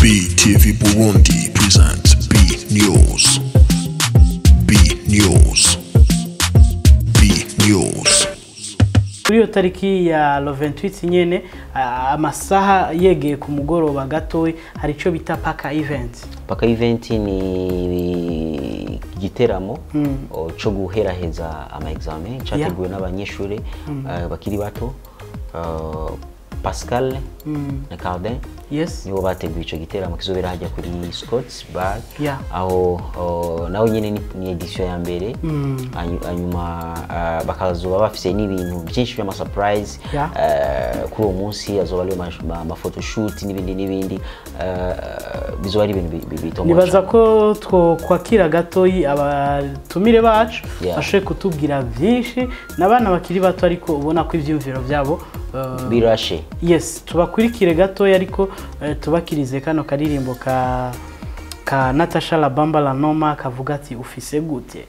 BTV Burundi presents B News. B News. B News. kuri iyo tariki ya lo 28 nyene a- amasaha yegeye ku mugoroba gatoyi hari icyo bita paka event paka event ni igiteramo o, co guheraheza ama examen categuwe n'abanyeshuri eh, bakiri bato eh, Pascal na Cardin yes nibo bateguye ico giteramo kizobera hajya kuri Scots Bar Yeah. aho o, naho nyene ni, ni edition ya mbere Hanyu- hanyuma eh, bakazoba bafise n'ibintu byinshi by'ama surprise Yeah. eh, kuri uwo munsi azoba ari amafotoshoot n'ibindi n'ibindi eh, bizoba ari ibintu bi- bi- bitomboje nibaza ko twokwakira gatoyi abatumire bacu Yeah. bashoboye kutubwira byinshi n'abana bakiri bato ariko ubona ko ibyiyumviro byabo eh, birashe yes tubakurikire gatoya ariko eh, tubakirize kano karirimbo ka ka Natasha Labamba la Noma kavuga ati ufise gute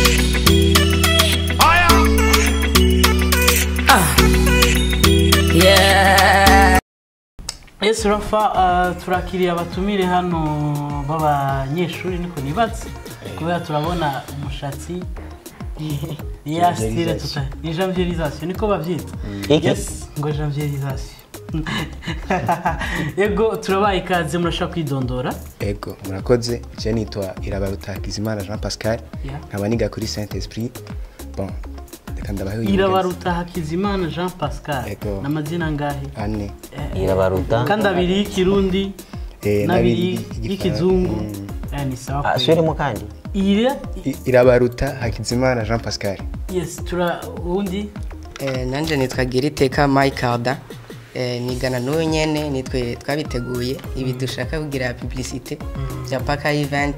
Yes Rafa uh, turakiriye abatumire hano b'abanyeshuri niko nibatse kubera turabona umushatsi ya style tuta ni janvierisation niko bavyita Iki? yes ngo janvierisation yego turabaye ikaze murashaka kwidondora ego murakoze je nitwa irabaruta hakizimana jean pascal Yeah. nkaba niga kuri saint esprit bon reka ndabahe irabaruta hakizimana jean pascal Yego. n'amazina ngahe ane irabaruta kandi abiri y'ikirundi Eh, n'abiri n'abiri y'ikizungu Mm. Eh, ni sawa Ah, kweli. subiremo kandi ira I- irabaruta hakizimana jean pascal yes tura undi Eh, nanje nitwa Giriteka Maikarda eh, nigana n'uwo nyene nitwe twabiteguye ibi dushaka kugira publicité bya paka event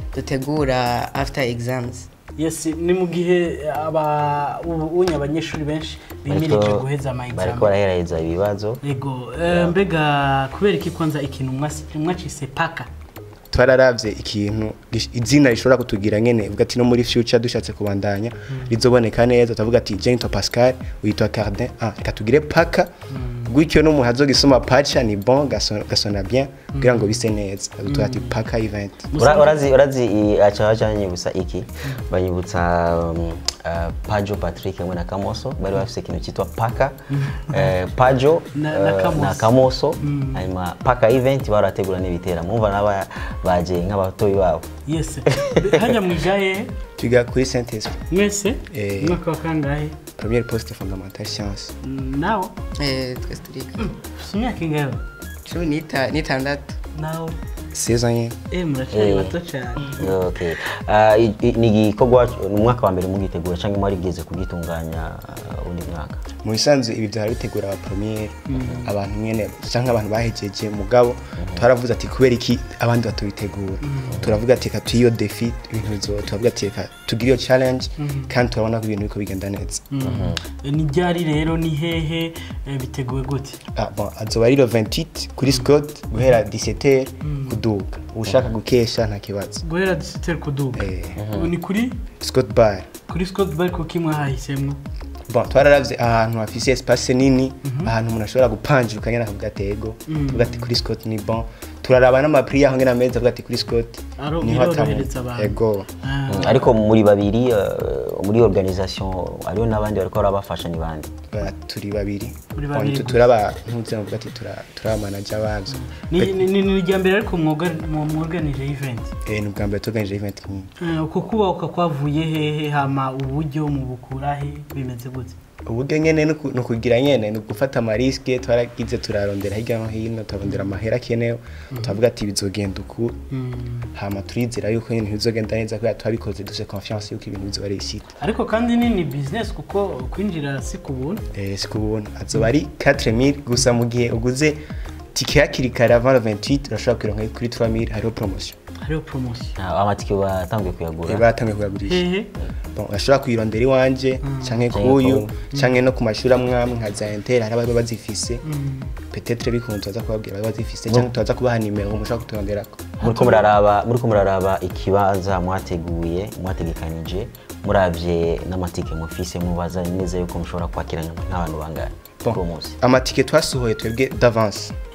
dutegura after exams yes ni mu gihe aba ubu unye abanyeshuri benshi bimirije Bariko- guheza ama bariko exam baraheraheza ibibazo yego eh, mbega kubera iki kwanza ikintu mwasi- mwacise paka twararavye ikintu gish- izina rishobora kutugira nyene uvuga ati no muri future dushatse kubandanya rizoboneka neza utavuga ati je nitwa pascal witwa cardin ah reka tugire paka gutyo n'umuntu azogisoma pacha ni bon gaso- gasona bien kugira ngo bise neza tuvuga ati paka event Ura- urazi urazi i- aca baca banyibutsa iki banyibutsa um, uh, pajo patrick hamwe na kamoso bari bafise ikintu cyitwa paka eh, pajo Na- na eh, Kamoso. na kamoso hanyuma paka event barategura n'ibiteramo umva naba baje nk'abatoyi babo yes hajya mwigaye twiga kuri saint esprit mwese Eh. umwaka wa kangahe première poste fondamentale science nawe eh, twese turiga ufite imyaka ingahe cumi n'ita- n'itandatu nawe 16 ans nyene eh muracyari Eh. bato cyane okay. uh, i- i- ni igikorwa ni umwaka wa mbere mugitegura cyangwa mwarigeze kugitunganya uh, undi mwaka mu bisanzwe ibi byara bitegura aba premiere abantu nyene canke abantu bahejeje mugabo twaravuze ati kubera iki abandi batubitegura turavuga ati reka tuyiyo defi ibintu bizo turavuga ati reka tugire iyo challenge kandi turabona ko ibintu biriko bigenda neza Eh, ni ryari rero ni hehe eh, biteguwe gute Ah, bon, azoba ari le 28 kuri Scott guhera 17h kuduga ushaka gukesha nta kibazo guhera disiteri kuduga Eh. ubu ni kuri Scott bar kuri scott bari kuko imwe hahisemo bon twararavye ahantu hafise espace nini ahantu umuntu ashobora gupanjuka nyene akavuga ati ego tuvuga ati kuri Scott ni bon turaraba n'amapri yaho ngena meza avuga ati kuri Scott Aro- niho atamu- birorohereza abantu. ego Ah, Mm, ariko muri babiri uh, muri organisation hariho n'abandi bariko barabafasha ni bandi ba- turi babiri Muri Bon, babiri tu- gusa. turaba ntuze mvuga ati tura- turaba manager wavyo ni ni- ni- ni irya mbere ariko mwoga- mu- mworganije event eh ni ubwa mbere tuganije event nk'iyi Eh, uko kubahuka kwavuye hehe hama uburyo mu bukurahe bimeze gute uburyo nyene ni uku- ni ukugira nyene ni ugufata amariske twaragize turarondera hirya no hino turarondera amahera akenewe turavuga ati bizogenda uku hama turizera yuko nyene bizogenda neza kubera twabikoze dufise confiance yuko ibintu bizoba réussite ariko kandi ni ni business kuko kwinjira si ku buntu eh si kubuntu azoba ari 4000 gusa mu gihe uguze tike hakiri kare avant le 28 urashobora kuyironka kuri 3000 hariho promotion hariho promotion Ah, amatike batanguye kuyagura eh batangiye kuyagurisha hehe bon urashobora kuyirondera iwanje canke Canke kuyu ku- canke no ku mashuri amwe amwe nka za inter hari ababa bazifise peut-être bikunze tuza kubabwira ababa bazifise canke tuza kubaha nimero mushobora kuturonderako muriko muraraba muriko muraraba ikibanza mwateguye mwategekanije muravye n'amatike mufise mubaza neza yuko mushobora kwakira nk'abantu bangahe Bon. kuri uwo munsi amatike twasohoye twebwe d'avance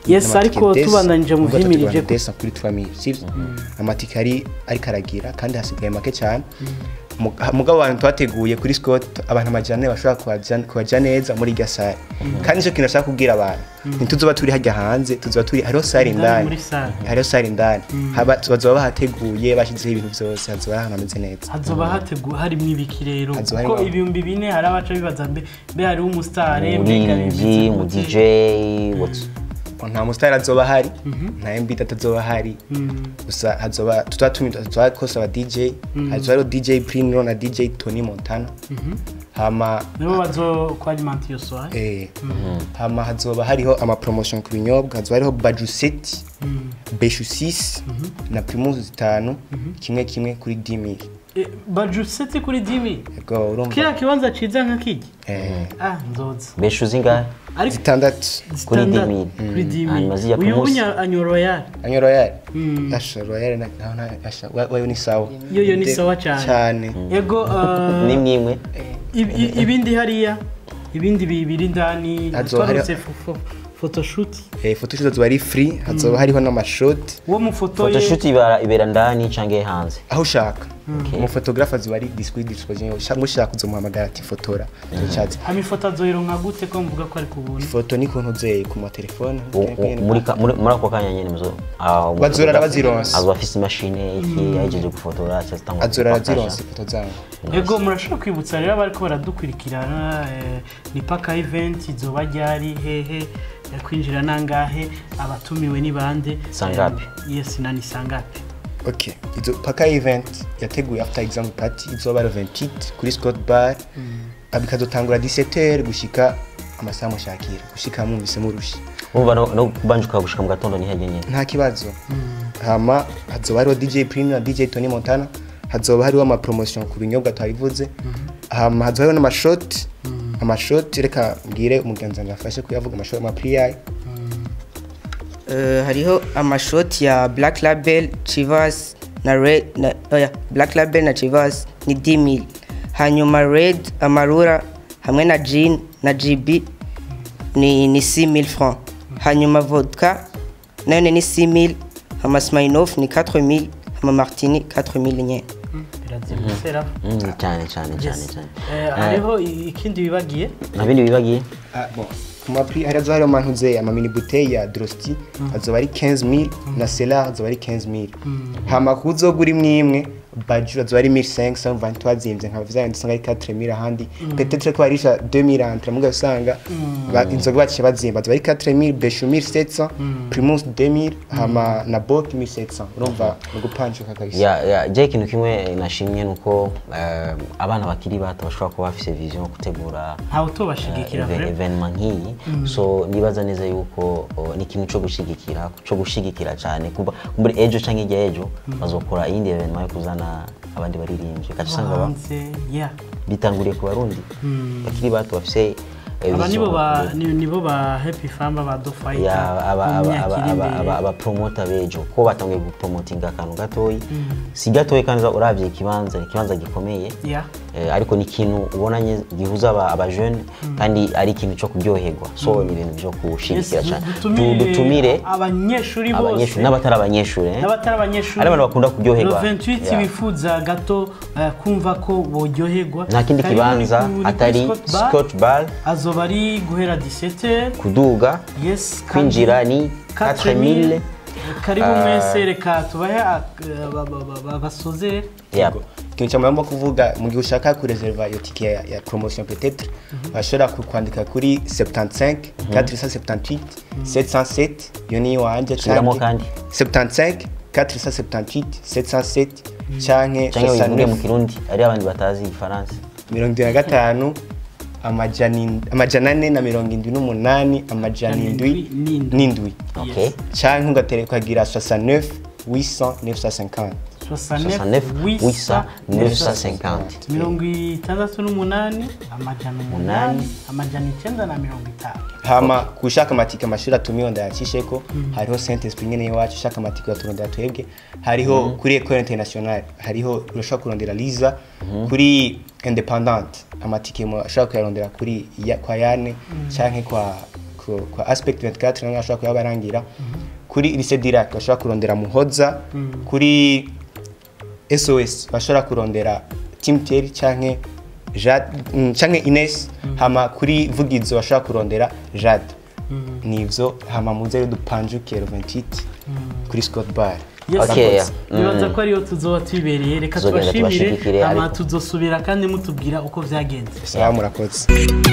Yes, n'amatike ariko desa, tubandanije mu ubwo vyimirije tutugabanya ko- desa kuri 3000 sivyo amatike ari ariko aragira kandi hasigaye make cyane Mu- mugabo abantu twateguye kuri Scott abantu amajana ane bashobora kuhaja- kuhaja neza muri irya sare kandi nicyo kintu nashaka kubwira abantu ntituzoba turi hajya hanze tuzoba turi hariho sare Indani indani muri sare. hariho sare indani Haba- bazoba bahateguye bashyizeho ibintu byose hazoba ari ahantu hameze neza hazoba hateguwe harimo ibiki rero Hazoba kuko harimo- ibihumbi bine hari abaca bibaza mbe mbe hariho umusitare mbega umuririmbyi bimeze mu gute? dj what's- nta musitari azoba ahari nta mbita atazoba ahari gusa hazoba tuba tuba kose aba dj hazoba hariho dj prinero na dj tony montana hama nibo bazo kwalimanta iyo soirée eh, hama hazoba hariho amapromotion ku binyobwa hazoba hariho baju seti beshu 6 na primus zitanu kimwe kimwe kuri 10000 Eh, baju seti kuri dimi ego urumva kiriya kibanza ciza nka kiki eh, ah nzoza beshu zingahe ariko zitandatu Kuri standard, 10.000. kuri dimi Hanyuma zijya uyu Primus. unya anyo royal anyo royal asha royal na na- na asha wa- wayo ni sawa Yo- yo ni De- sawa cyane. cyane ego uh, n'imwe imwe ib- i- ibindi hariya ibindi bibiri indani Hazoba hariho- twarutse photoshoot eh photoshoot hazoba ari free hazoba hariho n'amashoti uwo mufotoye photoshoot ibera ibera ndani canke hanze aho ushaka umufotografe aziba ari discreet disposition ushaka mushaka uzomuhamagara ati fotora icatsi hama ifoto azoyironka gute ko mvuga ko ari ku buntu ifoto ni kuntu uzeye ku matelefone U- u- muri ka- muri muri ako kanya nyene muzo ah, Bazorara umufotografe bazironse. azoba afise imashini iki ahejeje gufotora cyangwa azora arazironse ifoto zabo ego murashobora kwibutsa rero abariko baradukurikirana eh, ni paka event izoba ryari hehe eh, kwinjira nangahe abatumiwe ni bande Sangapi? Eh, yes nani sangapi okay izo paka event yateguye after exam party izoba ari 28 kuri Scott Bar bikazotangura 17h gushika amasaha mushakira gushika mwumvise murushi umva no no kubanjuka gushika mu gatondo ni hege nyene nta kibazo hama hazoba hariho dj prim na dj tony montana hazoba hariho amapromotion ku binyobwa twabivuze hama hazoba hariho n'amashoti amashoti reka mbwire umugenzi wanjye afashe kuyavuga amashoti amapriyayi Eh, hariho amashoti ya black label chivas na red na oya black label na chivas ni 10000 hanyuma red amarura hamwe na jean na gb ni ni 6000 francs hanyuma vodka nayo ni 6000 hama smirnoff ni 4000 hama martini 4000 nyene birazimutse ra Mm, cyane cyane cyane cyane Eh, hariho i- ikindi bibagiye nta bindi bibagiye Ah, bon. ku mapri hari hazoba hariho mantuze amamini bouteille ya drosti azoba ari 15000 na selar azoba ari 15000 hama kuzogura imwe imwe baju azoba ari 1500 umva ntitwazimvye nka vya ndusanga ari 4000 ahandi peut-être ko barisha 2000 entre muga usanga ba- inzoga baciye bazimba azoba ari 4000 beshu 1700 primus 2000 hama na bok 1700 urumva ni ugupanjuka kabisa ya ya je ikintu kimwe nashimye nuko eh, abana bakiri bato bashobora kuba bafise vision yo gutegura ntawe utobashigikira even- vre evenement nk'iyi so nibaza neza yuko oh, ni ikintu cyo gushigikira cyo gushigikira cyane kuba muri ejo cyangwa ijya ejo bazokora iyindi evenement yo kuzana abandi baririmbyi ugaca usanga ba- hanze yeah bitanguriye ku barundi bakiri bato bafise eh, aba nibo vision ba yo- ni- nibo ba happy famba ba do ya fighter aba mu aba myaka aba iri aba imbere. aba abapromota bejo ko batangiye gupromotinga akantu gatoyi si gatoyi kandi uravye ikibanza ni ikibanza gikomeye yeah Eh, ariko ni ikintu ubona nye- gihuza aba- abajene kandi ari ikintu cyo kuryoherwa so ni ibintu byo gushigikira Yes, cyane Tu- dutumire dutumire abanyeshuri bose abanyeshuri n'abatari abanyeshuri eh. n'abatari abanyeshuri Ari abantu bakunda kuryoherwa. Le 28 Yeah. bifuza gato eh, kumva ko boryoherwa nta kindi Kari kibanza muri- muri atari Scott Bar. scotch bar azoba ari guhera 17 kuduga yes kandi kwinjira ni 4000 karibu Ah. mwese reka tubahe ak- eh, ba- ba- ba- ba- basozere yep. ikintu cya muramba kuvuga mu gihe ushaka kureserva iyo tike ya, ya promotion peut-être washobora ku- kwandika kuri 75 478 707 iyo ni iwanjye Subiramo kandi. 75 478 707 canke cyangwa wivuge mu 69 kirundi ari abandi batazi igifaransa mirongo indwi na gatanu amajana ind- amajana ane na mirongo indwi n'umunani amajana indwi N'indwi. n'indwi okay canke ugatere ukagira 69 800 950 69 800 950 mirongo itandatu n'umunani amajana umunani amajana icyenda na mirongo itanu hama kushaka amatike amashuri atumiwe ndayacisheko hariho saint esprit nyene iwacu ushaka amatike yaturondera twebwe hariho kuri ecole internationale hariho urashobora kurondera liza kuri independant amatike mu- ashobora kuyarondera kuri ya, kwa yane canke kwa ku- kwa aspect 24 nawe ashobora kuyabarangira kuri lycée Dirac bashobora kurondera muhoza kuri SOS bashobora kurondera Team Thierry canke Jade mm, canke Ines hama kuri Vugizo bashobora kurondera Jade nivyo hama muze rero dupanjuke le 28 kuri Scott Bar Yes, Okay, akoze. yeah. nibaza Mm. ko ariyo tuzoba tubibereye reka Tuzogenda tubashimire tubashigikire, hama ariko- tuzosubira kandi mutubwira uko vyagenze sawa murakoze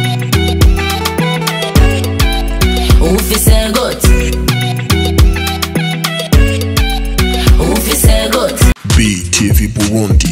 ufise goti ufise goti BTV Burundi